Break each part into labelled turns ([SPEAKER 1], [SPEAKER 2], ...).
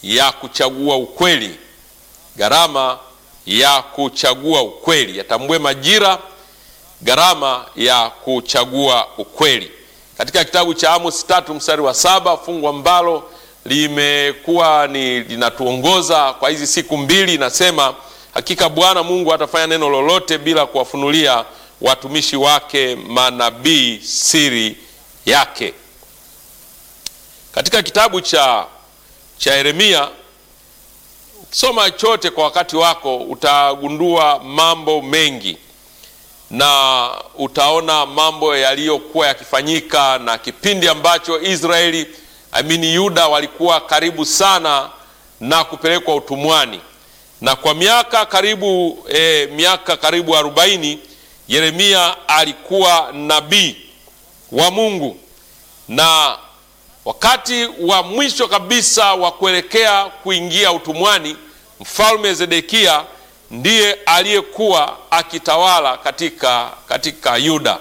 [SPEAKER 1] ya kuchagua ukweli, gharama ya kuchagua ukweli. Yatambue majira, gharama ya kuchagua ukweli. Katika kitabu cha Amos tatu mstari wa saba fungu ambalo limekuwa ni linatuongoza kwa hizi siku mbili, inasema hakika Bwana Mungu atafanya neno lolote bila kuwafunulia watumishi wake manabii siri yake. Katika kitabu cha cha Yeremia ukisoma chote kwa wakati wako utagundua mambo mengi na utaona mambo yaliyokuwa yakifanyika na kipindi ambacho Israeli amini Yuda walikuwa karibu sana na kupelekwa utumwani, na kwa miaka karibu eh, miaka karibu arobaini Yeremia alikuwa nabii wa Mungu, na wakati wa mwisho kabisa wa kuelekea kuingia utumwani, mfalme Zedekia ndiye aliyekuwa akitawala katika, katika Yuda,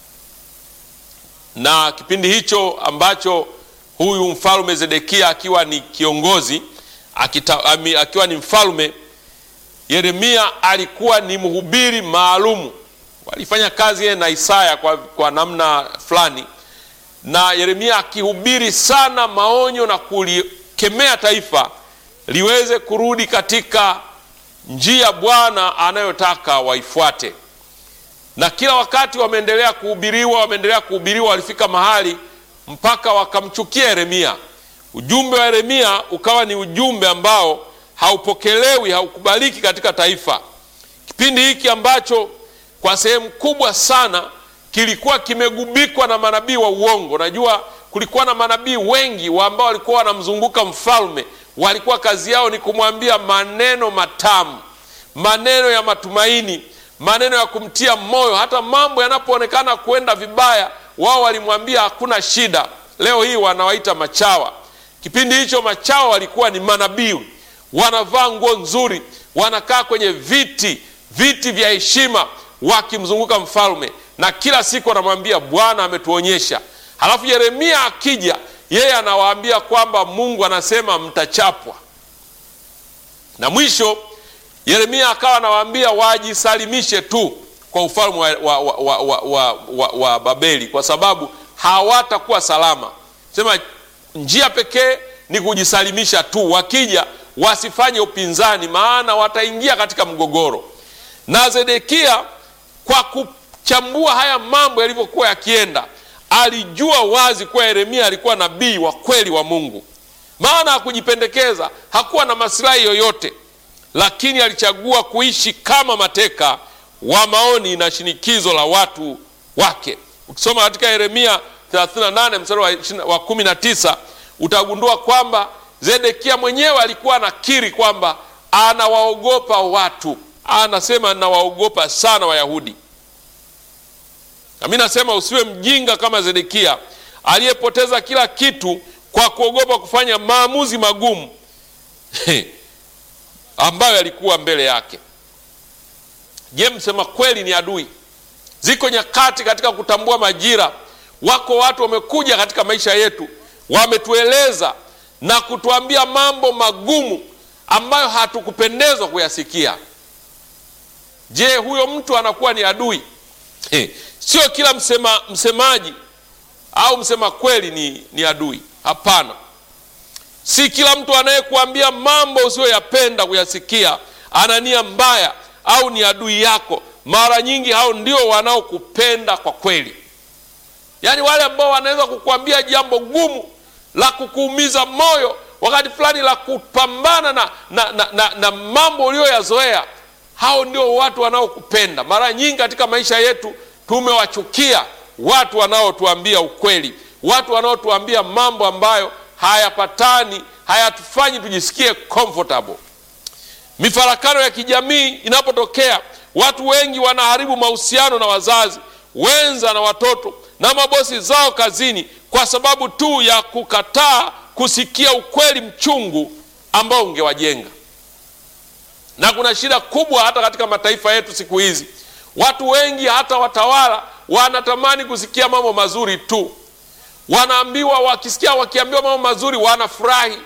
[SPEAKER 1] na kipindi hicho ambacho huyu mfalme Zedekia akiwa ni kiongozi akita, ami, akiwa ni mfalme, Yeremia alikuwa ni mhubiri maalumu. Walifanya kazi yeye na Isaya kwa, kwa namna fulani, na Yeremia akihubiri sana maonyo na kulikemea taifa liweze kurudi katika njia Bwana anayotaka waifuate. Na kila wakati wameendelea kuhubiriwa, wameendelea kuhubiriwa, walifika mahali mpaka wakamchukia Yeremia. Ujumbe wa Yeremia ukawa ni ujumbe ambao haupokelewi, haukubaliki katika taifa. Kipindi hiki ambacho kwa sehemu kubwa sana kilikuwa kimegubikwa na manabii wa uongo. Najua kulikuwa na manabii wengi wa ambao walikuwa wanamzunguka mfalme, walikuwa kazi yao ni kumwambia maneno matamu, maneno ya matumaini, maneno ya kumtia moyo. Hata mambo yanapoonekana kuenda vibaya, wao walimwambia hakuna shida. Leo hii wanawaita machawa. Kipindi hicho machawa walikuwa ni manabii, wanavaa nguo nzuri, wanakaa kwenye viti viti vya heshima, wakimzunguka mfalme, na kila siku wanamwambia Bwana ametuonyesha. Halafu Yeremia akija, yeye anawaambia kwamba Mungu anasema mtachapwa. Na mwisho Yeremia akawa anawaambia wajisalimishe tu kwa ufalme wa, wa, wa, wa, wa, wa, wa Babeli kwa sababu hawatakuwa salama. Sema njia pekee ni kujisalimisha tu, wakija wasifanye upinzani, maana wataingia katika mgogoro. Na Zedekia kwa kuchambua haya mambo yalivyokuwa yakienda, alijua wazi kuwa Yeremia alikuwa nabii wa kweli wa Mungu, maana hakujipendekeza, hakuwa na masilahi yoyote, lakini alichagua kuishi kama mateka wa maoni na shinikizo la watu wake. Ukisoma katika Yeremia 38 mstari wa 19 utagundua kwamba Zedekia mwenyewe alikuwa anakiri kwamba anawaogopa watu, anasema nawaogopa sana Wayahudi. Nami nasema usiwe mjinga kama Zedekia aliyepoteza kila kitu kwa kuogopa kufanya maamuzi magumu ambayo yalikuwa mbele yake. Je, msema kweli ni adui? Ziko nyakati katika kutambua majira, wako watu wamekuja katika maisha yetu, wametueleza na kutuambia mambo magumu ambayo hatukupendezwa kuyasikia. Je, huyo mtu anakuwa ni adui? He, sio kila msema, msemaji au msema kweli ni, ni adui. Hapana, si kila mtu anayekuambia mambo usiyoyapenda kuyasikia ana nia mbaya au ni adui yako. Mara nyingi hao ndio wanaokupenda kwa kweli, yaani wale ambao wanaweza kukuambia jambo gumu la kukuumiza moyo wakati fulani la kupambana na, na, na, na, na mambo uliyoyazoea. Hao ndio watu wanaokupenda. Mara nyingi katika maisha yetu tumewachukia watu wanaotuambia ukweli, watu wanaotuambia mambo ambayo hayapatani, hayatufanyi tujisikie comfortable. Mifarakano ya kijamii inapotokea, watu wengi wanaharibu mahusiano na wazazi, wenza na watoto na mabosi zao kazini kwa sababu tu ya kukataa kusikia ukweli mchungu ambao ungewajenga. Na kuna shida kubwa hata katika mataifa yetu siku hizi, watu wengi hata watawala wanatamani kusikia mambo mazuri tu, wanaambiwa wakisikia, wakiambiwa mambo mazuri wanafurahi,